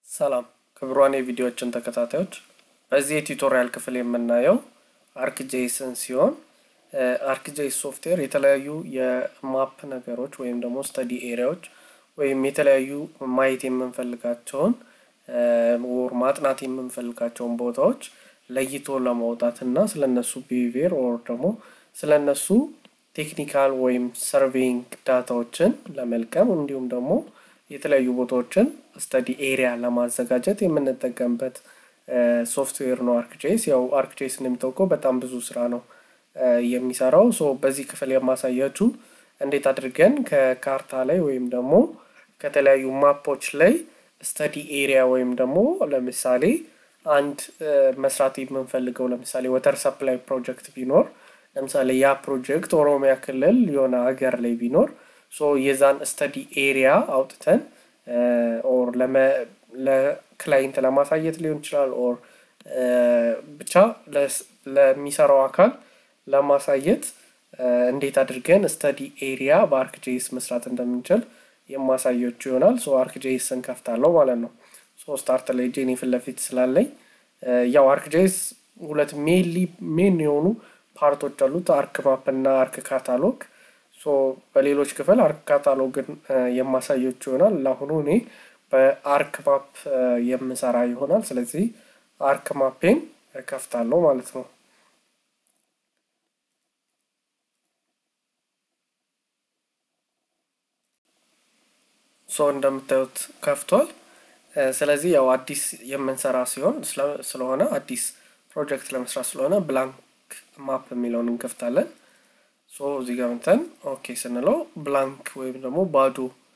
ሰላም ክቡራን የቪዲዮዎችን ተከታታዮች፣ በዚህ የቱቶሪያል ክፍል የምናየው አርክጄስን ሲሆን አርክጄስ ሶፍትዌር የተለያዩ የማፕ ነገሮች ወይም ደግሞ ስተዲ ኤሪያዎች ወይም የተለያዩ ማየት የምንፈልጋቸውን ወር ማጥናት የምንፈልጋቸውን ቦታዎች ለይቶ ለማውጣት እና ስለነሱ ቢሄቪየር ኦር ደግሞ ስለነሱ ቴክኒካል ወይም ሰርቬይንግ ዳታዎችን ለመልቀም እንዲሁም ደግሞ የተለያዩ ቦታዎችን ስተዲ ኤሪያ ለማዘጋጀት የምንጠቀምበት ሶፍትዌር ነው አርክጄስ። ያው አርክጄስ እንደሚታወቀው በጣም ብዙ ስራ ነው የሚሰራው። ሶ በዚህ ክፍል የማሳያችሁ እንዴት አድርገን ከካርታ ላይ ወይም ደግሞ ከተለያዩ ማፖች ላይ ስተዲ ኤሪያ ወይም ደግሞ ለምሳሌ አንድ መስራት የምንፈልገው ለምሳሌ ወተር ሰፕላይ ፕሮጀክት ቢኖር ለምሳሌ ያ ፕሮጀክት ኦሮሚያ ክልል የሆነ ሀገር ላይ ቢኖር ሶ የዛን ስተዲ ኤሪያ አውጥተን ኦር ለክላይንት ለማሳየት ሊሆን ይችላል ኦር ብቻ ለሚሰራው አካል ለማሳየት እንዴት አድርገን ስተዲ ኤሪያ በአርክጄስ መስራት እንደምንችል የማሳያችሁ ይሆናል። ሶ አርክጄስ እንከፍታለሁ ማለት ነው። ሶ ስታርት ላይ ጄኒ ፊት ለፊት ስላለኝ ያው አርክጄስ ሁለት ሜንሊ ሜን የሆኑ ፓርቶች አሉት፣ አርክ ማፕ እና አርክ ካታሎግ። ሶ በሌሎች ክፍል አርክ ካታሎግን የማሳያችሁ ይሆናል። ለአሁኑ እኔ በአርክ ማፕ የምሰራ ይሆናል። ስለዚህ አርክ ማፔን ከፍታለሁ ማለት ነው። ሶ እንደምታዩት ከፍቷል። ስለዚህ ያው አዲስ የምንሰራ ሲሆን ስለሆነ አዲስ ፕሮጀክት ለመስራት ስለሆነ ብላንክ ማፕ የሚለውን እንከፍታለን። ሶ እዚህ ጋር ምንተን ኦኬ ስንለው ብላንክ ወይም ደግሞ ባዶ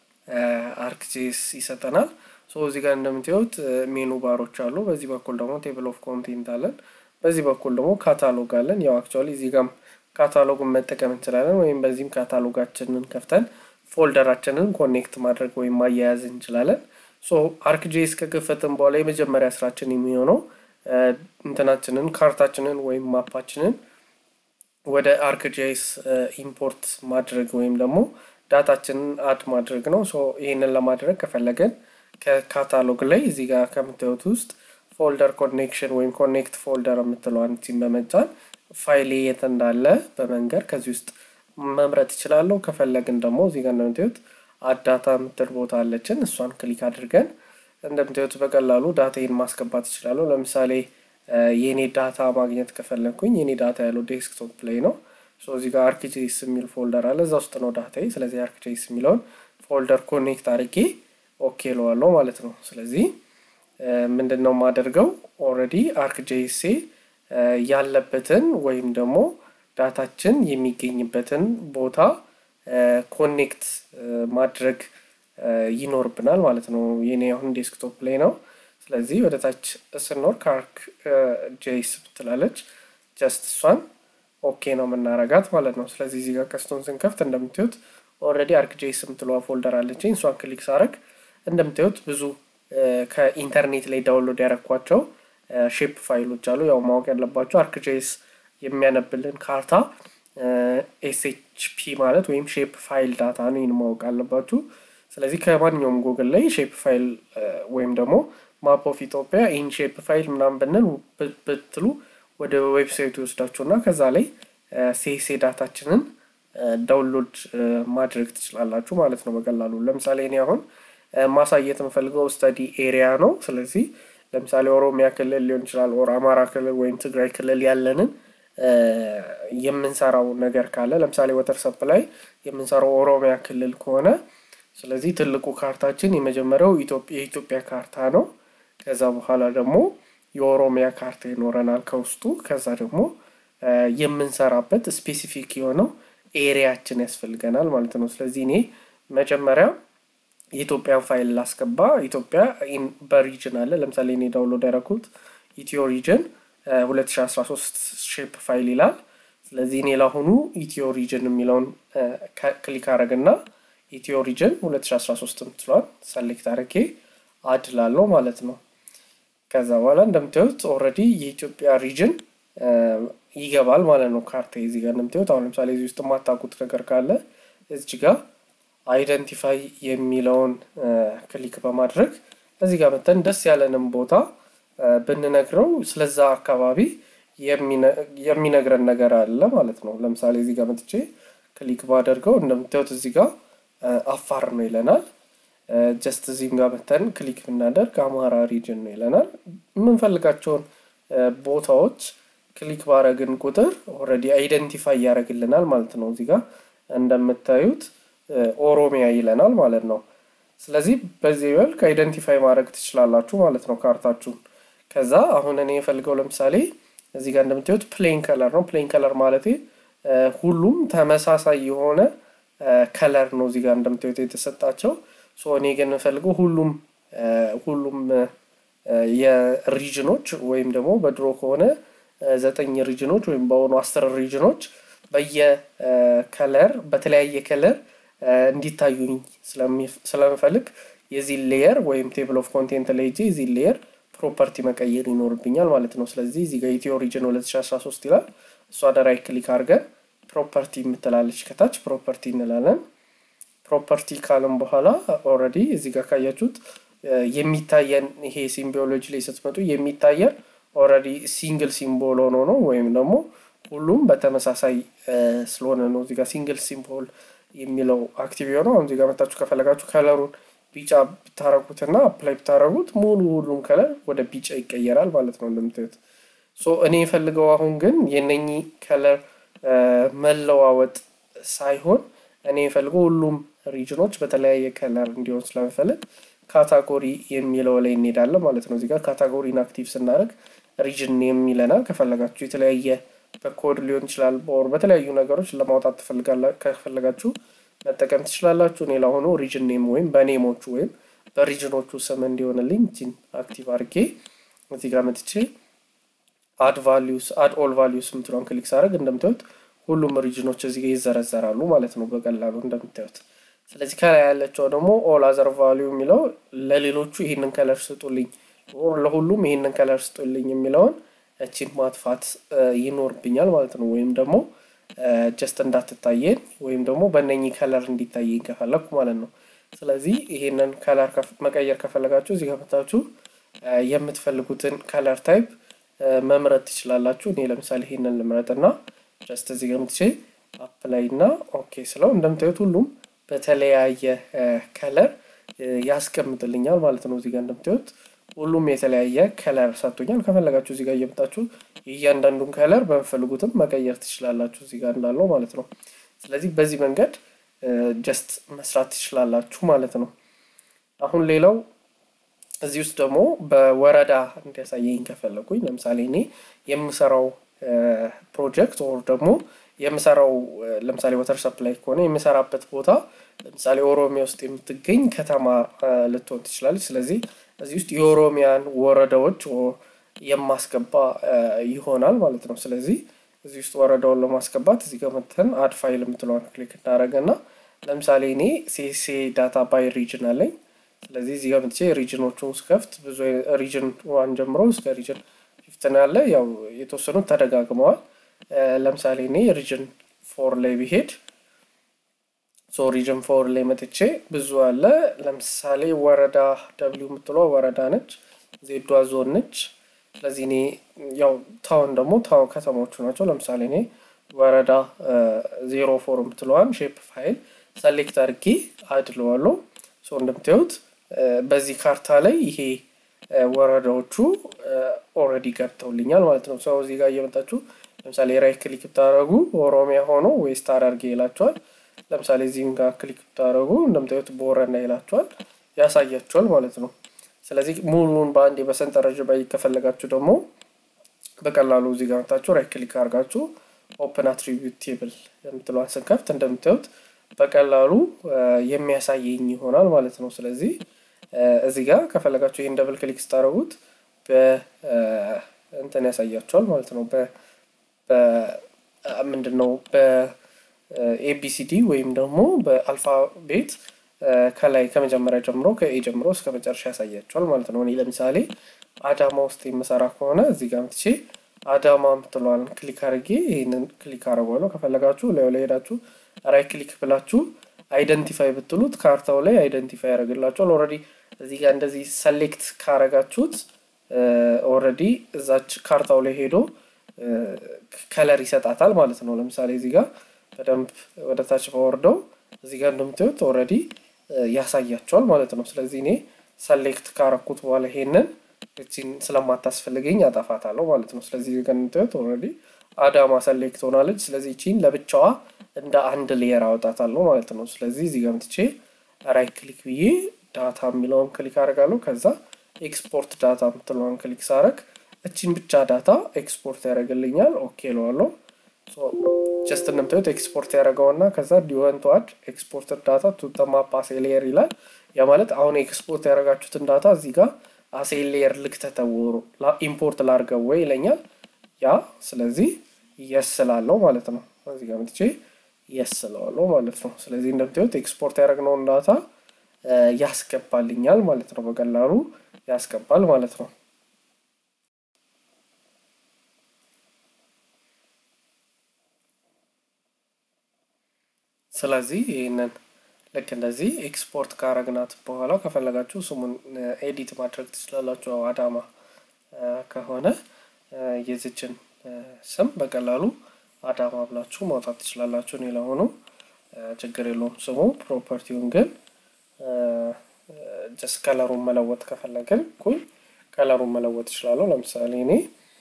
አርክጄስ ይሰጠናል። ሶ እዚህ ጋር እንደምታዩት ሜኑ ባሮች አሉ። በዚህ በኩል ደግሞ ቴብል ኦፍ ኮንቴንት አለን። በዚህ በኩል ደግሞ ካታሎግ አለን። ያው አክቹዋሊ እዚህ ጋርም ካታሎግን መጠቀም እንችላለን፣ ወይም በዚህም ካታሎጋችንን ከፍተን ፎልደራችንን ኮኔክት ማድረግ ወይም ማያያዝ እንችላለን። ሶ አርክጄስ ከከፈትን በኋላ የመጀመሪያ ስራችን የሚሆነው እንትናችንን ካርታችንን ወይም ማፓችንን ወደ አርክጄስ ኢምፖርት ማድረግ ወይም ደግሞ ዳታችንን አድ ማድረግ ነው። ሶ ይህንን ለማድረግ ከፈለገን ከካታሎግ ላይ እዚህ ጋር ከምታዩት ውስጥ ፎልደር ኮኔክሽን ወይም ኮኔክት ፎልደር የምትለዋን ሲም በመጫን ፋይሌ የት እንዳለ በመንገር ከዚህ ውስጥ መምረጥ ይችላለሁ። ከፈለግን ደግሞ እዚህ ጋር እንደምታዩት አዳታ የምትል ቦታ አለችን። እሷን ክሊክ አድርገን እንደምታዩት በቀላሉ ዳታዬን ማስገባት ይችላለሁ። ለምሳሌ የኔ ዳታ ማግኘት ከፈለግኩኝ የኔ ዳታ ያለው ዴስክቶፕ ላይ ነው። እዚህ ጋር አርክጄስ የሚል ፎልደር አለ፣ እዛ ውስጥ ነው ዳታዬ። ስለዚህ አርክጄስ የሚለውን ፎልደር ኮኔክት አድርጌ ኦኬ ለዋለሁ ማለት ነው። ስለዚህ ምንድን ነው የማደርገው ኦልሬዲ አርክጄሴ ያለበትን ወይም ደግሞ ዳታችን የሚገኝበትን ቦታ ኮኔክት ማድረግ ይኖርብናል ማለት ነው። የኔ አሁን ዴስክቶፕ ላይ ነው። ስለዚህ ወደ ታች ስኖር ከአርክ ጄስ ትላለች። ጀስት እሷን ኦኬ ነው የምናረጋት ማለት ነው። ስለዚህ እዚህ ጋር ቀስቶን ስንከፍት እንደምታዩት ኦልሬዲ አርክ ጄስ የምትለዋ ፎልደር አለችኝ። እሷን ክሊክ ሳረግ እንደምታዩት ብዙ ከኢንተርኔት ላይ ዳውንሎድ ያረኳቸው ሼፕ ፋይሎች አሉ። ያው ማወቅ ያለባቸው አርክ ጄስ የሚያነብልን ካርታ ኤስኤችፒ ማለት ወይም ሼፕ ፋይል ዳታ ነው። ይህን ማወቅ አለባችሁ። ስለዚህ ከማንኛውም ጉግል ላይ ሼፕ ፋይል ወይም ደግሞ ማፕ ኦፍ ኢትዮጵያ ኢን ሼፕ ፋይል ምናምን ብንል ብትሉ ወደ ዌብሳይቱ ይወስዳችሁ እና ከዛ ላይ ሴሴ ዳታችንን ዳውንሎድ ማድረግ ትችላላችሁ ማለት ነው በቀላሉ። ለምሳሌ እኔ አሁን ማሳየት የምፈልገው ስተዲ ኤሪያ ነው። ስለዚህ ለምሳሌ ኦሮሚያ ክልል ሊሆን ይችላል ኦር አማራ ክልል ወይም ትግራይ ክልል ያለንን የምንሰራው ነገር ካለ ለምሳሌ ወተር ሰፕላይ የምንሰራው ኦሮሚያ ክልል ከሆነ ስለዚህ ትልቁ ካርታችን የመጀመሪያው የኢትዮጵያ ካርታ ነው። ከዛ በኋላ ደግሞ የኦሮሚያ ካርታ ይኖረናል ከውስጡ። ከዛ ደግሞ የምንሰራበት ስፔሲፊክ የሆነው ኤሪያችን ያስፈልገናል ማለት ነው። ስለዚህ እኔ መጀመሪያ የኢትዮጵያን ፋይል ላስገባ። ኢትዮጵያ በሪጅን አለ። ለምሳሌ እኔ ዳውንሎድ ያደረኩት ኢትዮ ሪጅን 2013 ሼፕ ፋይል ይላል። ስለዚህ እኔ ለአሁኑ ኢትዮ ሪጅን የሚለውን ክሊክ አረግና ኢትዮ ሪጅን 2013 ምትለዋል ሰሌክት አድርጌ አድ ላለው ማለት ነው። ከዛ በኋላ እንደምታዩት ኦልሬዲ የኢትዮጵያ ሪጅን ይገባል ማለት ነው። ካርታ እዚህ ጋር እንደምታዩት አሁን ለምሳሌ እዚህ ውስጥ የማታውቁት ነገር ካለ እዚህ ጋር አይደንቲፋይ የሚለውን ክሊክ በማድረግ እዚህ ጋር መተን ደስ ያለንም ቦታ ብንነግረው ስለዛ አካባቢ የሚነግረን ነገር አለ ማለት ነው። ለምሳሌ እዚህ ጋር መጥቼ ክሊክ ባደርገው እንደምታዩት እዚህ ጋር አፋር ነው ይለናል። ጀስት እዚህም ጋር መተን ክሊክ ብናደርግ አማራ ሪጅን ነው ይለናል። የምንፈልጋቸውን ቦታዎች ክሊክ ባረግን ቁጥር ኦልሬዲ አይደንቲፋይ ያደርግልናል ማለት ነው። እዚህ ጋር እንደምታዩት ኦሮሚያ ይለናል ማለት ነው። ስለዚህ በዚህ መልክ አይደንቲፋይ ማድረግ ትችላላችሁ ማለት ነው ካርታችሁን። ከዛ አሁን እኔ የፈልገው ለምሳሌ እዚህ ጋር እንደምታዩት ፕሌን ከለር ነው። ፕሌን ከለር ማለት ሁሉም ተመሳሳይ የሆነ ከለር ነው እዚህ ጋር እንደምታዩት የተሰጣቸው። ሶ እኔ ግን የምፈልገው ሁሉም ሁሉም የሪጅኖች ወይም ደግሞ በድሮ ከሆነ ዘጠኝ ሪጅኖች ወይም በአሁኑ አስር ሪጅኖች በየከለር በተለያየ ከለር እንዲታዩኝ ስለምፈልግ የዚህ ሌየር ወይም ቴብል ኦፍ ኮንቴንት ላይ ሄጄ የዚህ ሌየር ፕሮፐርቲ መቀየር ይኖርብኛል ማለት ነው። ስለዚህ እዚህ ጋር ኢትዮ ሪጅን 2013 ይላል። እሷ ደራይ ክሊክ አድርገን ፕሮፐርቲ የምትላለች ከታች ፕሮፐርቲ እንላለን። ፕሮፐርቲ ካለም በኋላ ኦልሬዲ እዚህ ጋር ካያችሁት የሚታየን ይሄ ሲምቦሎጂ ላይ ስትመጡ የሚታየን ኦልሬዲ ሲንግል ሲምቦል ሆኖ ነው ወይም ደግሞ ሁሉም በተመሳሳይ ስለሆነ ነው። እዚህ ጋር ሲንግል ሲምቦል የሚለው አክቲቭ የሆነው አሁን እዚህ ጋር መታችሁ ከፈለጋችሁ ከለሩን ቢጫ ብታረጉትና አፕላይ ብታረጉት ሙሉ ሁሉም ከለር ወደ ቢጫ ይቀየራል ማለት ነው እንደምታዩት። ሶ እኔ የፈልገው አሁን ግን የነኚህ ከለር መለዋወጥ ሳይሆን እኔ የፈልገው ሁሉም ሪጅኖች በተለያየ ከለር እንዲሆን ስለምፈልግ ካታጎሪ የሚለው ላይ እንሄዳለን ማለት ነው። እዚጋ ካታጎሪን አክቲቭ ስናደርግ ሪጅን የሚለናል። ከፈለጋችሁ የተለያየ በኮድ ሊሆን ይችላል፣ ኦር በተለያዩ ነገሮች ለማውጣት ከፈለጋችሁ መጠቀም ትችላላችሁ። እኔ ለአሁኑ ሪጅን ኔም ወይም በኔሞቹ ወይም በሪጅኖቹ ስም እንዲሆንልኝ ችን አክቲቭ አድርጌ እዚህ ጋር መጥቼ አድ ቫሊዩስ አድ ኦል ቫሊዩስ የምትለውን ክሊክ ሳደርግ እንደምታዩት ሁሉም ሪጅኖች እዚህ ጋር ይዘረዘራሉ ማለት ነው በቀላሉ እንደምታዩት። ስለዚህ ከላይ ያለችው ደግሞ ኦል አዘር ቫሊዩ የሚለው ለሌሎቹ ይህንን ከለር ስጡልኝ፣ ለሁሉም ይህንን ከለር ስጡልኝ የሚለውን እቺን ማጥፋት ይኖርብኛል ማለት ነው። ወይም ደግሞ ጀስት እንዳትታየን ወይም ደግሞ በእነኚህ ከለር እንዲታየኝ ከፈለግኩ ማለት ነው። ስለዚህ ይሄንን ከለር መቀየር ከፈለጋችሁ እዚህ ከመታችሁ የምትፈልጉትን ከለር ታይፕ መምረጥ ትችላላችሁ። እኔ ለምሳሌ ይሄንን ልምረጥና ጀስት እዚህ ገምትቼ አፕላይ እና ኦኬ ስለው እንደምታዩት ሁሉም በተለያየ ከለር ያስቀምጥልኛል ማለት ነው። እዚጋ እንደምታዩት ሁሉም የተለያየ ከለር ሰጥቶኛል። ከፈለጋችሁ እዚጋ እየመጣችሁ እያንዳንዱን ከለር በምፈልጉትም መቀየር ትችላላችሁ እዚጋ እንዳለው ማለት ነው። ስለዚህ በዚህ መንገድ ጀስት መስራት ትችላላችሁ ማለት ነው። አሁን ሌላው እዚህ ውስጥ ደግሞ በወረዳ እንዲያሳየኝ ከፈለጉኝ ለምሳሌ እኔ የምሰራው ፕሮጀክት ኦር ደግሞ የምሰራው ለምሳሌ ወተር ሰፕላይ ከሆነ የምሰራበት ቦታ ለምሳሌ ኦሮሚያ ውስጥ የምትገኝ ከተማ ልትሆን ትችላለች። ስለዚህ እዚህ ውስጥ የኦሮሚያን ወረዳዎች የማስገባ ይሆናል ማለት ነው። ስለዚህ እዚህ ውስጥ ወረዳውን ለማስገባት እዚህ ጋር መተን አድ ፋይል የምትለዋን ክሊክ እናደረገና ለምሳሌ እኔ ሴሴ ዳታ ባይ ሪጅን አለኝ። ስለዚህ እዚህ ጋር መጥቼ ሪጅኖቹን ስከፍት ብዙ ሪጅን ዋን ጀምሮ እስከ ሪጅን ፊፍትን ያለ ያው የተወሰኑት ተደጋግመዋል። ለምሳሌ እኔ ሪጅን ፎር ላይ ቢሄድ ሶ ሪጅን ፎር ላይ መጥቼ ብዙ አለ። ለምሳሌ ወረዳ ደብሊው የምትለው ወረዳ ነች፣ ዜዷ ዞን ነች። ስለዚህ እኔ ያው ታውን ደግሞ ታውን ከተሞቹ ናቸው። ለምሳሌ እኔ ወረዳ ዜሮ ፎር የምትለዋን ሼፕ ፋይል ሰሌክት አድርጌ አድለዋለሁ። ሶ እንደምታዩት በዚህ ካርታ ላይ ይሄ ወረዳዎቹ ኦልሬዲ ገብተውልኛል ማለት ነው። ሰው እዚህ ጋር እየመጣችሁ ለምሳሌ ራይት ክሊክ ብታደረጉ ኦሮሚያ ሆኖ ዌስት ሐረርጌ ይላቸዋል። ለምሳሌ እዚህም ጋር ክሊክ ብታደረጉ እንደምታዩት ቦረና ይላቸዋል፣ ያሳያቸዋል ማለት ነው። ስለዚህ ሙሉውን በአንዴ በሰንጠረዥ ባይ ከፈለጋችሁ ደግሞ በቀላሉ እዚህ ጋር መታችሁ ራይት ክሊክ አድርጋችሁ ኦፕን አትሪቢዩት ቴብል የምትለዋን ስንከፍት እንደምታዩት በቀላሉ የሚያሳየኝ ይሆናል ማለት ነው። ስለዚህ እዚህ ጋር ከፈለጋችሁ ይህን ደብል ክሊክ ስታደረጉት በእንትን ያሳያቸዋል ማለት ነው። ምንድን ነው በኤቢሲዲ ወይም ደግሞ በአልፋቤት ከላይ ከመጀመሪያ ጀምሮ ከኤ ጀምሮ እስከ መጨረሻ ያሳያቸዋል ማለት ነው። እኔ ለምሳሌ አዳማ ውስጥ የምሰራ ከሆነ እዚህ ጋር ምትቼ አዳማ ምትለዋን ክሊክ አድርጌ ይህንን ክሊክ አድርጓለሁ። ከፈለጋችሁ ላዩ ላይ ሄዳችሁ ራይ ክሊክ ብላችሁ አይደንቲፋይ ብትሉት ካርታው ላይ አይደንቲፋይ ያደርግላቸዋል። ኦልሬዲ እዚህ ጋር እንደዚህ ሰሌክት ካረጋችሁት ኦልሬዲ እዛች ካርታው ላይ ሄዶ ከለር ይሰጣታል ማለት ነው። ለምሳሌ እዚህ ጋር በደንብ ወደ ታች በወርደው እዚህ ጋር እንደምታዩት ኦልሬዲ ያሳያቸዋል ማለት ነው። ስለዚህ እኔ ሰሌክት ካረኩት በኋላ ይሄንን እቺን ስለማታስፈልገኝ አጠፋታለሁ ማለት ነው። ስለዚህ እዚህ ጋር እንደምታዩት ኦልሬዲ አዳማ ሰሌክት ሆናለች። ስለዚህ እቺን ለብቻዋ እንደ አንድ ሌየር አወጣታለሁ ማለት ነው። ስለዚህ እዚህ ጋር ምትቼ ራይት ክሊክ ብዬ ዳታ የሚለውን ክሊክ አደርጋለሁ። ከዛ ኤክስፖርት ዳታ የምትለውን ክሊክ ሳረግ እቺን ብቻ ዳታ ኤክስፖርት ያደርግልኛል። ኦኬ ለዋለሁ። ጀስት እንደምታዩት ኤክስፖርት ያደረገውና ከዛ ዲወንት ዋድ ኤክስፖርትድ ዳታ ቱ ማፕ አሴ ሌየር ይላል። ያ ማለት አሁን ኤክስፖርት ያደረጋችሁትን ዳታ እዚህ ጋር አሴ ሌየር ልክተተውሩ ኢምፖርት ላርገው ወይ ይለኛል። ያ ስለዚህ የስላለው ማለት ነው። እዚህ ጋር መጥቼ የስለዋለው ማለት ነው። ስለዚህ እንደምታዩት ኤክስፖርት ያደረግነውን ዳታ ያስገባልኛል ማለት ነው። በቀላሉ ያስገባል ማለት ነው። ስለዚህ ይህንን ልክ እንደዚህ ኤክስፖርት ካረግናት በኋላ ከፈለጋችሁ ስሙን ኤዲት ማድረግ ትችላላችሁ። አዳማ ከሆነ የዚችን ስም በቀላሉ አዳማ ብላችሁ ማውጣት ትችላላችሁ። እኔ ለሆኑ ችግር የለውም ስሙ። ፕሮፐርቲውን ግን ጀስ ከለሩን መለወጥ ከፈለግን ኩኝ ከለሩን መለወጥ እችላለሁ። ለምሳሌ እኔ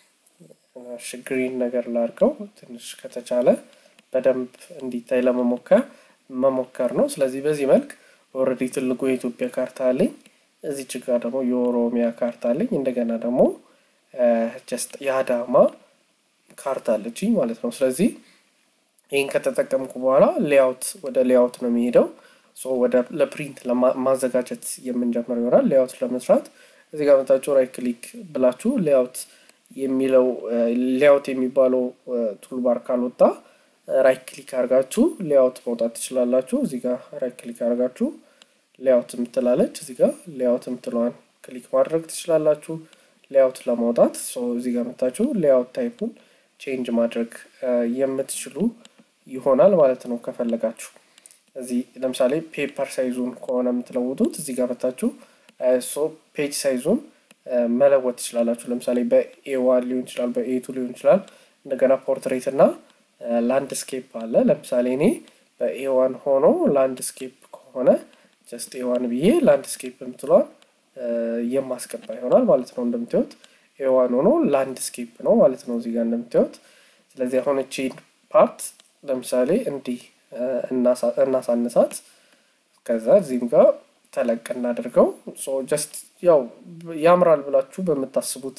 ግሪን ነገር ላድርገው ትንሽ ከተቻለ በደንብ እንዲታይ ለመሞከር መሞከር ነው። ስለዚህ በዚህ መልክ ኦልሬዲ ትልቁ የኢትዮጵያ ካርታ አለኝ። እዚች ጋር ደግሞ የኦሮሚያ ካርታ አለኝ። እንደገና ደግሞ ጀስት የአዳማ ካርታ አለችኝ ማለት ነው። ስለዚህ ይህን ከተጠቀምኩ በኋላ ሌያውት ወደ ሌያውት ነው የሚሄደው። ወደ ለፕሪንት ማዘጋጀት የምንጀምረው ይሆናል። ሌያውት ለመስራት እዚህ ጋር መጣችሁ ራይት ክሊክ ብላችሁ ሌያውት የሚለው ሌያውት የሚባለው ቱልባር ካልወጣ ራይት ክሊክ አድርጋችሁ ሌያውት መውጣት ትችላላችሁ። እዚህ ጋር ራይት ክሊክ አድርጋችሁ ሌያውት የምትላለች እዚህ ጋር ሌያውት የምትለዋን ክሊክ ማድረግ ትችላላችሁ። ሌያውት ለማውጣት እዚህ ጋር መታችሁ ሌያውት ታይፑን ቼንጅ ማድረግ የምትችሉ ይሆናል ማለት ነው። ከፈለጋችሁ እዚህ ለምሳሌ ፔፐር ሳይዙን ከሆነ የምትለውጡት እዚህ ጋር መታችሁ ሶ ፔጅ ሳይዙን መለወጥ ትችላላችሁ። ለምሳሌ በኤዋን ሊሆን ይችላል፣ በኤቱ ሊሆን ይችላል። እንደገና ፖርትሬት እና ላንድስኬፕ አለ። ለምሳሌ እኔ በኤዋን ሆኖ ላንድስኬፕ ከሆነ ጀስት ኤዋን ብዬ ላንድስኬፕ የምትለዋል የማስገባ ይሆናል ማለት ነው። እንደምታዩት ኤዋን ሆኖ ላንድስኬፕ ነው ማለት ነው እዚህ ጋር እንደምታዩት። ስለዚህ አሁን እቺን ፓርት ለምሳሌ እንዲህ እናሳንሳት፣ ከዛ እዚህም ጋር ተለቅ እናደርገው። ጀስት ያው ያምራል ብላችሁ በምታስቡት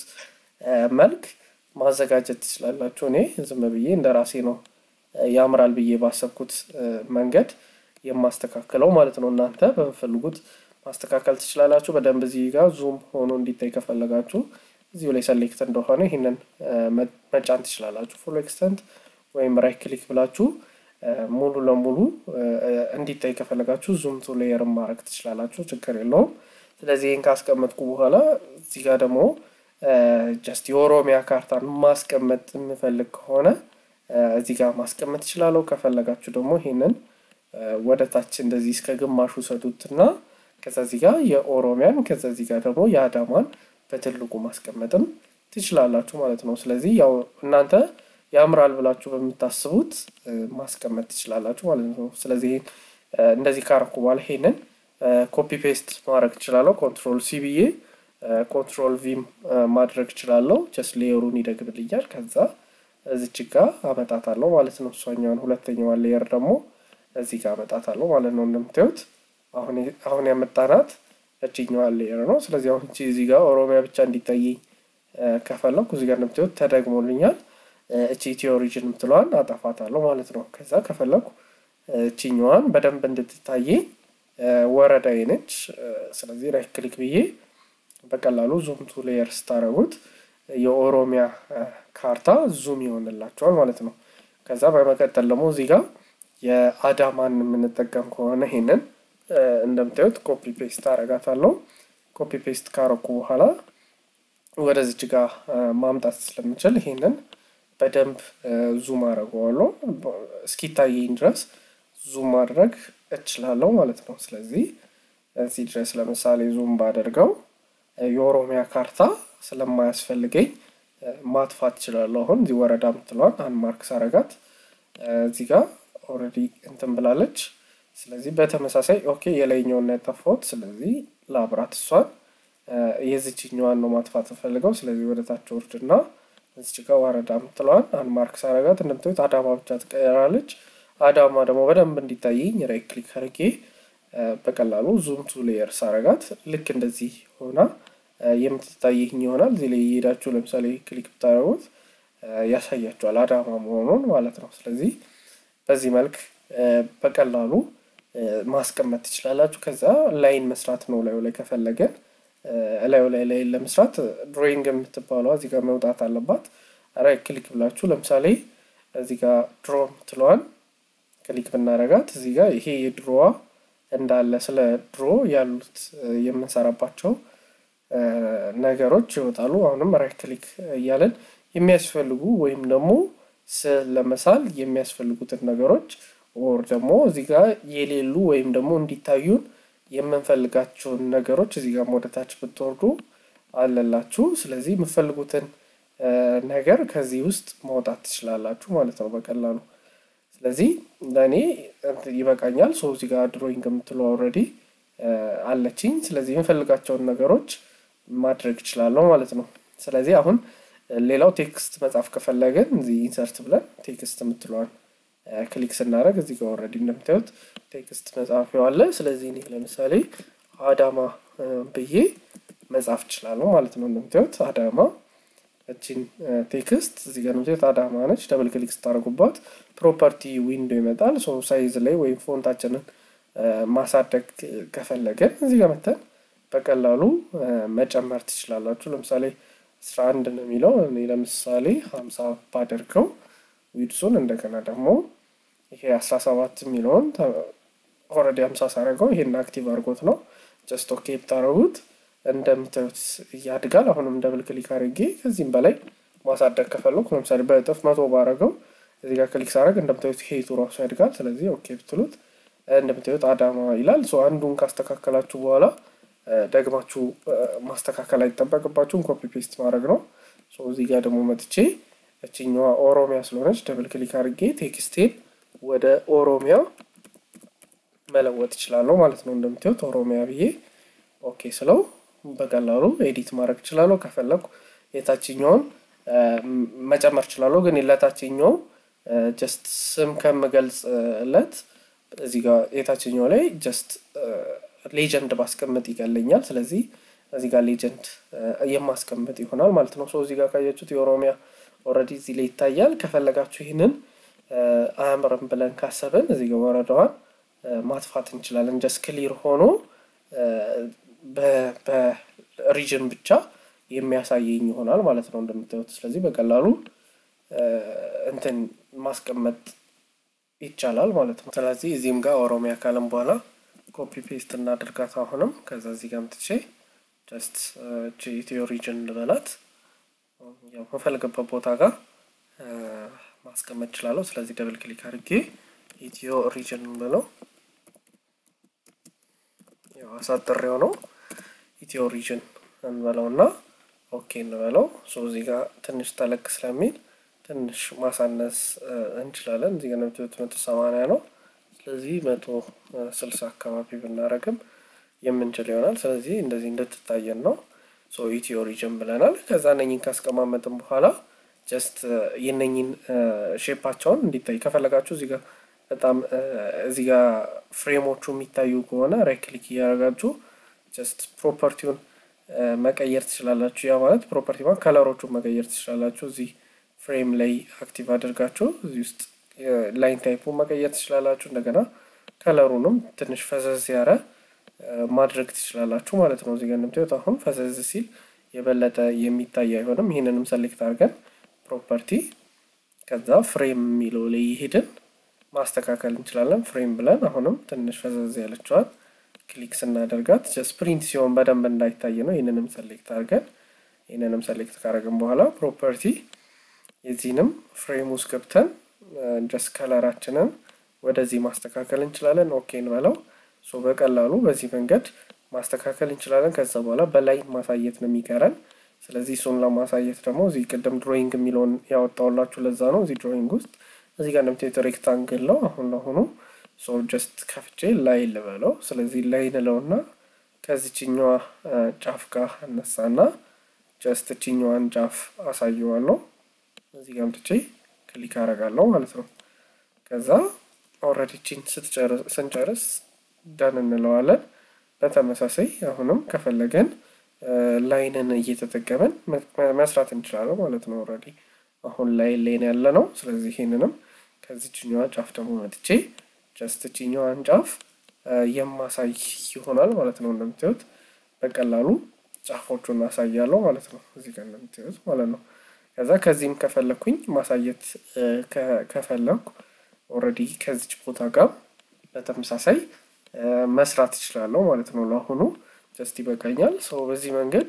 መልክ ማዘጋጀት ትችላላችሁ። እኔ ዝም ብዬ እንደ ራሴ ነው ያምራል ብዬ ባሰብኩት መንገድ የማስተካከለው ማለት ነው። እናንተ በምፈልጉት ማስተካከል ትችላላችሁ። በደንብ እዚህ ጋር ዙም ሆኖ እንዲታይ ከፈለጋችሁ እዚሁ ላይ ሰሌክት እንደሆነ ይህንን መጫን ትችላላችሁ። ፉል ኤክስተንት ወይም ራይት ክሊክ ብላችሁ ሙሉ ለሙሉ እንዲታይ ከፈለጋችሁ ዙም ቱ ሌየር ማድረግ ትችላላችሁ። ችግር የለውም። ስለዚህ ይህን ካስቀመጥኩ በኋላ እዚህ ጋር ደግሞ ጀስት የኦሮሚያ ካርታን ማስቀመጥ የምፈልግ ከሆነ እዚህ ጋር ማስቀመጥ ትችላለሁ። ከፈለጋችሁ ደግሞ ይሄንን ወደ ታች እንደዚህ እስከ ግማሹ ሰዱትና ከዛ እዚህ ጋር የኦሮሚያን ከዛ እዚህ ጋር ደግሞ የአዳማን በትልቁ ማስቀመጥም ትችላላችሁ ማለት ነው። ስለዚህ ያው እናንተ ያምራል ብላችሁ በምታስቡት ማስቀመጥ ትችላላችሁ ማለት ነው። ስለዚህ እንደዚህ ካረኩ በኋላ ይሄንን ኮፒ ፔስት ማድረግ ትችላለሁ። ኮንትሮል ሲ ብዬ ኮንትሮል ቪም ማድረግ እችላለሁ። ጀስት ሌየሩን ይደግምልኛል። ከዛ እዚች ጋ አመጣታለሁ ማለት ነው። እሷኛውን ሁለተኛዋን ሌየር ደግሞ እዚህ ጋር አመጣታለሁ ማለት ነው። እንደምታዩት አሁን ያመጣናት እችኛዋን ሌየር ነው። ስለዚህ አሁን እቺ እዚህ ጋር ኦሮሚያ ብቻ እንዲታየኝ ከፈለኩ እዚህ ጋር እንደምታዩት ተደግሞልኛል። እቺ ኢትዮ ኦሪጅን የምትለዋን አጠፋታለሁ ማለት ነው። ከዛ ከፈለኩ እችኛዋን በደንብ እንድትታየኝ ወረዳዬ ነች። ስለዚህ ራይት ክሊክ ብዬ በቀላሉ ዙም ቱ ሌየር ስታረጉት የኦሮሚያ ካርታ ዙም ይሆንላቸዋል ማለት ነው። ከዛ በመቀጠል ደግሞ እዚህ ጋር የአዳማን የምንጠቀም ከሆነ ይሄንን እንደምታዩት ኮፒ ፔስት አረጋታለሁ። ኮፒ ፔስት ካረኩ በኋላ ወደዚች ጋር ማምጣት ስለምችል ይሄንን በደንብ ዙም አደርገዋለሁ። እስኪታየኝ ድረስ ዙም ማድረግ እችላለሁ ማለት ነው። ስለዚህ እዚህ ድረስ ለምሳሌ ዙም ባደርገው የኦሮሚያ ካርታ ስለማያስፈልገኝ ማጥፋት እችላለሁ። አሁን እዚህ ወረዳ ምትለዋን አንማርክ ሳረጋት እዚህ ጋር ኦልሬዲ እንትን ብላለች። ስለዚህ በተመሳሳይ ኦኬ የላይኛውን ያጠፋሁት፣ ስለዚህ ላብራት እሷን የዚችኛዋን ነው ማጥፋት ፈልገው። ስለዚህ ወደ ታች ወርድና እዚች ጋር ወረዳ ምትለዋን አንማርክ ሳረጋት እንደምታዩት አዳማ ብቻ ትቀየራለች። አዳማ ደግሞ በደንብ እንዲታየኝ ራይት ክሊክ አድርጌ በቀላሉ ዙም ቱ ሌየር ሳረጋት ልክ እንደዚህ ሆና የምትታየኝ ይሆናል። እዚህ ላይ እየሄዳችሁ ለምሳሌ ክሊክ ብታደርጉት ያሳያችኋል አዳማ መሆኑን ማለት ነው። ስለዚህ በዚህ መልክ በቀላሉ ማስቀመጥ ትችላላችሁ። ከዛ ላይን መስራት ነው ላዩ ላይ ከፈለገን እላዩ ላይ ላይን ለመስራት ድሮይንግ የምትባለዋ እዚህ ጋር መውጣት አለባት። ራይት ክሊክ ብላችሁ ለምሳሌ እዚህ ጋር ድሮ ምትለዋን ክሊክ ብናረጋት እዚህ ጋር ይሄ የድሮዋ እንዳለ ስለ ድሮ ያሉት የምንሰራባቸው ነገሮች ይወጣሉ። አሁንም ራይት ክሊክ እያለን የሚያስፈልጉ ወይም ደግሞ ስዕል ለመሳል የሚያስፈልጉትን ነገሮች ኦር ደግሞ እዚህ ጋር የሌሉ ወይም ደግሞ እንዲታዩን የምንፈልጋቸውን ነገሮች እዚህ ጋር ወደታች ብትወርዱ አለላችሁ። ስለዚህ የምትፈልጉትን ነገር ከዚህ ውስጥ ማውጣት ትችላላችሁ ማለት ነው በቀላሉ። ስለዚህ ለእኔ ይበቃኛል። ሶ እዚህ ጋር ድሮይንግ የምትለው ኦልሬዲ አለችኝ። ስለዚህ የምፈልጋቸውን ነገሮች ማድረግ እችላለሁ ማለት ነው። ስለዚህ አሁን ሌላው ቴክስት መጻፍ ከፈለግን እዚህ ኢንሰርት ብለን ቴክስት የምትለዋን ክሊክ ስናደርግ እዚህ ጋር ኦልሬዲ እንደምታዩት ቴክስት መጻፊያው አለ። ስለዚህ እኔ ለምሳሌ አዳማ ብዬ መጻፍ እችላለሁ ማለት ነው። እንደምታዩት አዳማ እችን ቴክስት እዚህ ጋር እንደምታዩት አዳማ ነች። ደብል ክሊክ ስታደርጉባት ፕሮፐርቲ ዊንዶ ይመጣል። ሶ ሳይዝ ላይ ወይም ፎንታችንን ማሳደግ ከፈለገን እዚህ ጋር መተን በቀላሉ መጨመር ትችላላችሁ። ለምሳሌ አስራ አንድ ነው የሚለው እኔ ለምሳሌ ሀምሳ ባደርገው ዊድሱን እንደገና ደግሞ ይሄ አስራ ሰባት የሚለውን ኦልሬዲ ሀምሳ ሳደርገው ይሄን አክቲቭ አድርጎት ነው። ጀስት ኦኬ ብታደርጉት እንደምታዩት ያድጋል። አሁንም ደብል ክሊክ አድርጌ ከዚህም በላይ ማሳደግ ከፈለኩ ለምሳሌ በእጥፍ መቶ ባረገው እዚህ ጋር ክሊክ ሳደርግ እንደምታዩት ሄቱ ራሱ ያድጋል። ስለዚህ ኦኬ ብትሉት እንደምታዩት አዳማ ይላል። ሶ አንዱን ካስተካከላችሁ በኋላ ደግማችሁ ማስተካከል አይጠበቅባችሁም። ኮፒ ፔስት ማድረግ ነው። ሶ እዚህ ጋር ደግሞ መጥቼ እችኛዋ ኦሮሚያ ስለሆነች ደብል ክሊክ አድርጌ ቴክስቴን ወደ ኦሮሚያ መለወጥ እችላለሁ ማለት ነው። እንደምታዩት ኦሮሚያ ብዬ ኦኬ ስለው በቀላሉ ኤዲት ማድረግ እችላለሁ። ከፈለኩ የታችኛውን መጨመር እችላለሁ። ግን ለታችኛው ጀስት ስም ከምገልጽለት እዚህ ጋር የታችኛው ላይ ጀስት ሌጀንድ ማስቀመጥ ይቀለኛል። ስለዚህ እዚህ ጋር ሌጀንድ የማስቀመጥ ይሆናል ማለት ነው። እዚህ ጋር ካያችሁት የኦሮሚያ ኦልሬዲ እዚህ ላይ ይታያል። ከፈለጋችሁ ይህንን አያምርም ብለን ካሰብን እዚህ ጋር ወረዳዋን ማጥፋት እንችላለን። ጀስት ክሊር ሆኖ በሪጅን ብቻ የሚያሳየኝ ይሆናል ማለት ነው እንደምታዩት። ስለዚህ በቀላሉ እንትን ማስቀመጥ ይቻላል ማለት ነው። ስለዚህ እዚህም ጋር ኦሮሚያ ካለም በኋላ ኮፒ ፔስት እናድርጋት። አሁንም ከዛ እዚህ ጋር ምትቼ ጀስት ኢትዮ ሪጅን ልበላት ያው መፈልገበት ቦታ ጋር ማስቀመጥ እችላለሁ። ስለዚህ ደብል ክሊክ አድርጌ ኢትዮ ሪጅን ብለው ያው አሳጥሬው ነው ኢትዮ ሪጅን እንበለው እና ኦኬ እንበለው። ሶ እዚህ ጋር ትንሽ ተለቅ ስለሚል ትንሽ ማሳነስ እንችላለን። እዚህ ጋር ነብቶት መቶ ሰማንያ ነው። ስለዚህ መቶ ስልሳ አካባቢ ብናረግም የምንችል ይሆናል። ስለዚህ እንደዚህ እንድትታየን ነው። ሶ ኢትዮ ሪጅን ብለናል። ከዛ እነኝን ካስቀማመጥን በኋላ ጀስት የነኝን ሼፓቸውን እንዲታይ ከፈለጋችሁ እዚህ ጋር በጣም እዚህ ጋር ፍሬሞቹ የሚታዩ ከሆነ ራይት ክሊክ እያደረጋችሁ ጀስት ፕሮፐርቲውን መቀየር ትችላላችሁ። ያ ማለት ፕሮፐርቲ ማለት ከለሮቹን መቀየር ትችላላችሁ። እዚህ ፍሬም ላይ አክቲቭ አድርጋችሁ እዚህ ውስጥ ላይን ታይፑን መቀየር ትችላላችሁ። እንደገና ከለሩንም ትንሽ ፈዘዝ ያረ ማድረግ ትችላላችሁ ማለት ነው። እዚህ ጋር እንደምታዩት አሁን ፈዘዝ ሲል የበለጠ የሚታይ አይሆንም። ይህንንም ሰሌክት አድርገን ፕሮፐርቲ ከዛ ፍሬም የሚለው ላይ ይሄድን ማስተካከል እንችላለን። ፍሬም ብለን አሁንም ትንሽ ፈዘዝ ያለችዋል ክሊክ ስናደርጋት ጀስት ፕሪንት ሲሆን በደንብ እንዳይታይ ነው። ይህንንም ሰሌክት አድርገን ይህንንም ሰሌክት ካደረግን በኋላ ፕሮፐርቲ የዚህንም ፍሬም ውስጥ ገብተን ጀስት ከለራችንን ወደዚህ ማስተካከል እንችላለን። ኦኬ እንበለው። ሶ በቀላሉ በዚህ መንገድ ማስተካከል እንችላለን። ከዛ በኋላ በላይ ማሳየት ነው የሚቀረን። ስለዚህ እሱን ለማሳየት ደግሞ እዚህ ቅድም ድሮይንግ የሚለውን ያወጣውላችሁ ለዛ ነው። እዚህ ድሮይንግ ውስጥ እዚህ ጋር እንደምታዩት ሬክታንግል ነው። አሁን ለሆኑ ሶ ጀስት ከፍቼ ላይ ልበለው። ስለዚህ ላይ ንለውና ከዚችኛዋ ጫፍ ጋር እነሳና ጀስት እችኛዋን ጫፍ አሳየዋለሁ። እዚህ ጋር አምጥቼ ክሊክ አደርጋለሁ ማለት ነው። ከዛ ኦልሬዲ ቺን ስንጨርስ ደን እንለዋለን። በተመሳሳይ አሁንም ከፈለገን ላይንን እየተጠቀመን መስራት እንችላለን ማለት ነው። ኦልሬዲ አሁን ላይ ላይን ያለ ነው። ስለዚህ ይሄንንም ከዚችኛዋ ጫፍ ደግሞ መጥቼ ጀስት ችኛዋን ጫፍ የማሳይ ይሆናል ማለት ነው። እንደምታዩት በቀላሉ ጫፎቹን አሳያለሁ ማለት ነው። እዚህ ጋር እንደምታዩት ማለት ነው። ከዛ ከዚህም ከፈለኩኝ ማሳየት ከፈለኩ ኦልሬዲ ከዚች ቦታ ጋር በተመሳሳይ መስራት እችላለሁ ማለት ነው። ለአሁኑ ጀስት ይበቃኛል። ሰው በዚህ መንገድ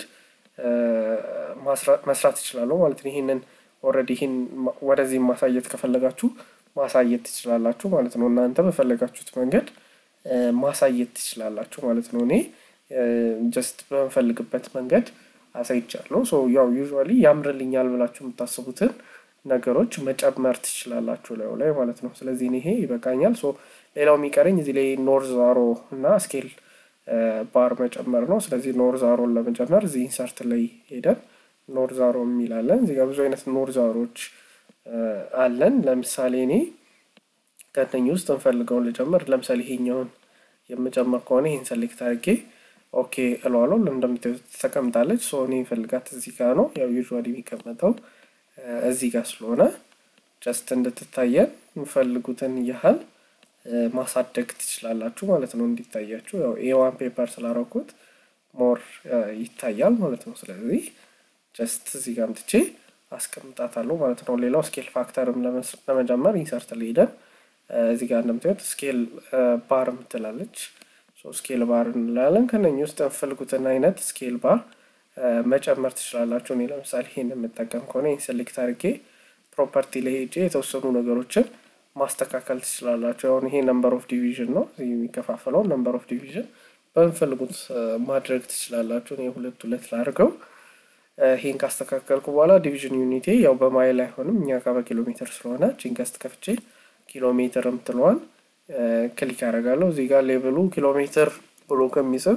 መስራት እችላለሁ ማለት ነው። ይህንን ኦልሬዲ ይህን ወደዚህ ማሳየት ከፈለጋችሁ ማሳየት ትችላላችሁ ማለት ነው። እናንተ በፈለጋችሁት መንገድ ማሳየት ትችላላችሁ ማለት ነው። እኔ ጀስት በምፈልግበት መንገድ አሳይቻለሁ። ሶ ያው ዩዥዋሊ ያምርልኛል ብላችሁ የምታስቡትን ነገሮች መጨመር ትችላላችሁ ላዩ ላይ ማለት ነው። ስለዚህ ይሄ ይበቃኛል። ሶ ሌላው የሚቀረኝ እዚህ ላይ ኖርዝ አሮ እና ስኬል ባር መጨመር ነው። ስለዚህ ኖርዝ አሮን ለመጨመር እዚህ ኢንሰርት ላይ ሄደን ኖርዝ አሮ የሚላለን እዚህ ጋር ብዙ አይነት ኖርዝ አሮች አለን። ለምሳሌ እኔ ከነኝ ውስጥ እንፈልገውን ልጨምር። ለምሳሌ ይሄኛውን የምጨምር ከሆነ ይህን ሰሌክት አድርጌ ኦኬ እለዋለሁ። እንደምታዩት ተቀምጣለች። ሶ እኔ ፈልጋት እዚህ ጋር ነው። ያው ዩዥዋሊ የሚቀመጠው እዚህ ጋር ስለሆነ ጀስት እንድትታየን የምፈልጉትን ያህል ማሳደግ ትችላላችሁ ማለት ነው። እንዲታያችሁ ያው ኤዋን ፔፐር ስላረኩት ሞር ይታያል ማለት ነው። ስለዚህ ጀስት እዚህ ጋር አምጥቼ አስቀምጣታለሁ ማለት ነው። ሌላው ስኬል ፋክተርም ለመጨመር ኢንሰርት ሊሄደን እዚህ ጋር እንደምታዩት ስኬል ባር ምትላለች። ስኬል ባር እንላለን። ከነኝ ውስጥ የምፈልጉትን አይነት ስኬል ባር መጨመር ትችላላችሁ። እኔ ለምሳሌ ይሄን የምጠቀም ከሆነ ይህን ሴሌክት አድርጌ ፕሮፐርቲ ላይ ሄጄ የተወሰኑ ነገሮችን ማስተካከል ትችላላችሁ። አሁን ይሄ ነምበር ኦፍ ዲቪዥን ነው የሚከፋፈለው። ነምበር ኦፍ ዲቪዥን በምፈልጉት ማድረግ ትችላላችሁ። እኔ ሁለት ሁለት ላድርገው። ይሄን ካስተካከልኩ በኋላ ዲቪዥን ዩኒቴ ያው በማይል አይሆንም እኛ ጋር በኪሎ ሜትር ስለሆነ ጂንከስት ከፍቼ ኪሎ ሜትር የምትለዋን ክሊክ ያደርጋለሁ። እዚህ ጋር ሌብሉ ኪሎ ሜትር ብሎ ከሚጽፍ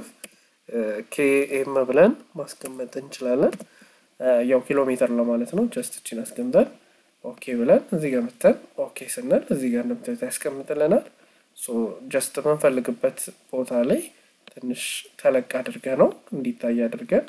ኬኤም ብለን ማስቀመጥ እንችላለን። ያው ኪሎ ሜትር ለማለት ነው። ጀስት እችን አስቀምጠን ኦኬ ብለን እዚህ ጋር መተን ኦኬ ስንል እዚህ ጋር እንደምታዩት ያስቀምጥልናል። ጀስት የምንፈልግበት ቦታ ላይ ትንሽ ተለቅ አድርገ ነው እንዲታይ አድርገን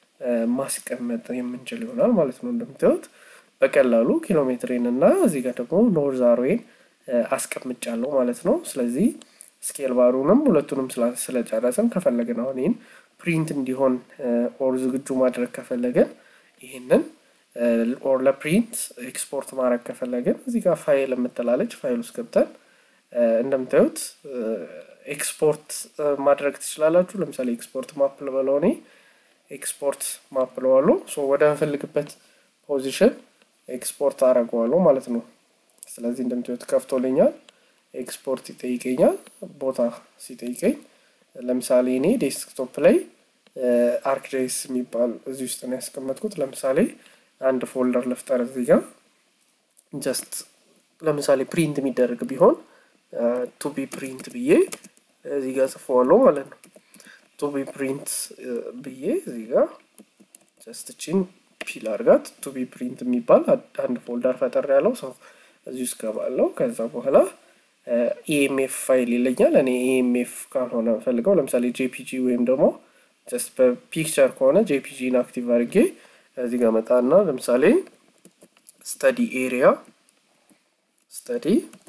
ማስቀመጥ የምንችል ይሆናል ማለት ነው። እንደምታዩት በቀላሉ ኪሎ ሜትሬን እና እዚህ ጋር ደግሞ ኖርዝ አሮዌን አስቀምጫለሁ ማለት ነው። ስለዚህ ስኬል ባሩንም ሁለቱንም ስለጨረስን ከፈለግን አሁን ይህን ፕሪንት እንዲሆን ኦር ዝግጁ ማድረግ ከፈለግን ይህንን ኦር ለፕሪንት ኤክስፖርት ማድረግ ከፈለግን እዚህ ጋር ፋይል የምትላለች ፋይል ውስጥ ገብተን እንደምታዩት ኤክስፖርት ማድረግ ትችላላችሁ። ለምሳሌ ኤክስፖርት ማፕ ልበለው እኔ ኤክስፖርት ማፕ ለዋለሁ። ወደ ምፈልግበት ፖዚሽን ኤክስፖርት አደርገዋለሁ ማለት ነው። ስለዚህ እንደምታዩት ከፍቶልኛል። ኤክስፖርት ይጠይቀኛል። ቦታ ሲጠይቀኝ ለምሳሌ እኔ ዴስክቶፕ ላይ አርክጄስ የሚባል እዚህ ውስጥ ነው ያስቀመጥኩት። ለምሳሌ አንድ ፎልደር ልፍጠር እዚህ ጋር ጀስት ለምሳሌ ፕሪንት የሚደረግ ቢሆን ቱቢ ፕሪንት ብዬ እዚህ ጋር ጽፈዋለሁ ማለት ነው። ቱቢ ፕሪንት ብዬ እዚህ ጋር ጀስት ቺን ፒል አድርጋት ቱቢ ፕሪንት የሚባል አንድ ፎልደር ፈጠር ያለው ሰው እዚህ ውስጥ ገባለው። ከዛ በኋላ ኢኤምኤፍ ፋይል ይለኛል። እኔ ኢኤምኤፍ ካልሆነ ፈልገው ለምሳሌ ጄፒጂ ወይም ደግሞ ጀስት በፒክቸር ከሆነ ጄፒጂን አክቲቭ አድርጌ እዚህ ጋር መጣና ለምሳሌ ስተዲ ኤሪያ ስተዲ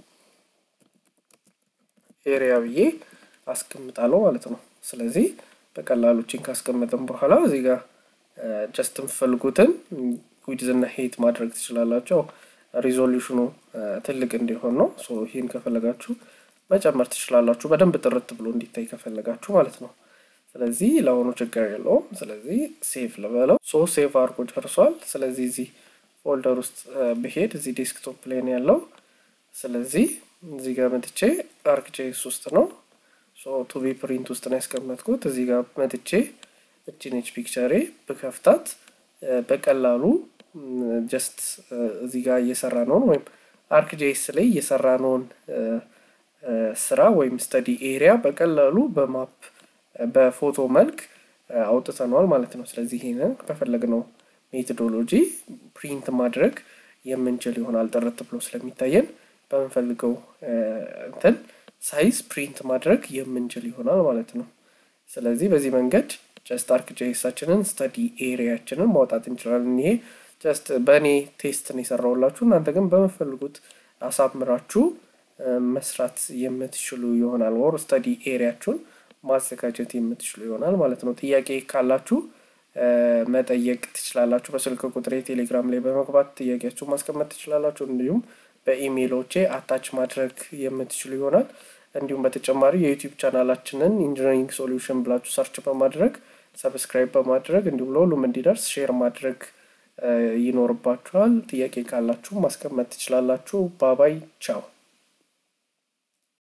ኤሪያ ብዬ አስቀምጣለሁ ማለት ነው። ስለዚህ በቀላሉ ቺን ካስቀመጥን በኋላ እዚህ ጋር ጀስት የምትፈልጉትን ዊድዝና ሄት ማድረግ ትችላላቸው። ሪዞሉሽኑ ትልቅ እንዲሆን ነው። ይህን ከፈለጋችሁ መጨመር ትችላላችሁ፣ በደንብ ጥርት ብሎ እንዲታይ ከፈለጋችሁ ማለት ነው። ስለዚህ ለአሁኑ ችግር የለውም። ስለዚህ ሴቭ ልበለው። ሶ ሴቭ አድርጎ ጨርሷል። ስለዚህ እዚህ ፎልደር ውስጥ ብሄድ እዚህ ዴስክቶፕ ላይ ነው ያለው። ስለዚህ እዚህ ጋር መጥቼ አርክጄስ ውስጥ ነው። ቱቢ ፕሪንት ውስጥ ነው ያስቀመጥኩት። እዚህ ጋር መጥቼ እችነች ፒክቸሬ ብከፍታት በቀላሉ ጀስት እዚህ ጋር እየሰራ ነውን ወይም አርክጄስ ላይ እየሰራ ነውን ስራ ወይም ስተዲ ኤሪያ በቀላሉ በማፕ በፎቶ መልክ አውጥተነዋል ማለት ነው። ስለዚህ ይሄንን በፈለግነው ሜቶዶሎጂ ፕሪንት ማድረግ የምንችል ይሆናል። ጥርት ብሎ ስለሚታየን በምንፈልገው እንትን ሳይዝ ፕሪንት ማድረግ የምንችል ይሆናል ማለት ነው። ስለዚህ በዚህ መንገድ ጀስት አርክጄሳችንን ስተዲ ኤሪያችንን ማውጣት እንችላለን። ይሄ ጀስት በእኔ ቴስት ነው የሰራሁላችሁ። እናንተ ግን በምፈልጉት አሳምራችሁ መስራት የምትችሉ ይሆናል። ወር ስተዲ ኤሪያችሁን ማዘጋጀት የምትችሉ ይሆናል ማለት ነው። ጥያቄ ካላችሁ መጠየቅ ትችላላችሁ። በስልክ ቁጥሬ ቴሌግራም ላይ በመግባት ጥያቄያችሁ ማስቀመጥ ትችላላችሁ። እንዲሁም በኢሜይሎቼ አታች ማድረግ የምትችሉ ይሆናል። እንዲሁም በተጨማሪ የዩቲዩብ ቻናላችንን ኢንጂነሪንግ ሶሉሽን ብላችሁ ሰርች በማድረግ ሰብስክራይብ በማድረግ እንዲሁም ለሁሉም እንዲደርስ ሼር ማድረግ ይኖርባችኋል። ጥያቄ ካላችሁ ማስቀመጥ ትችላላችሁ። ባባይ ቻው።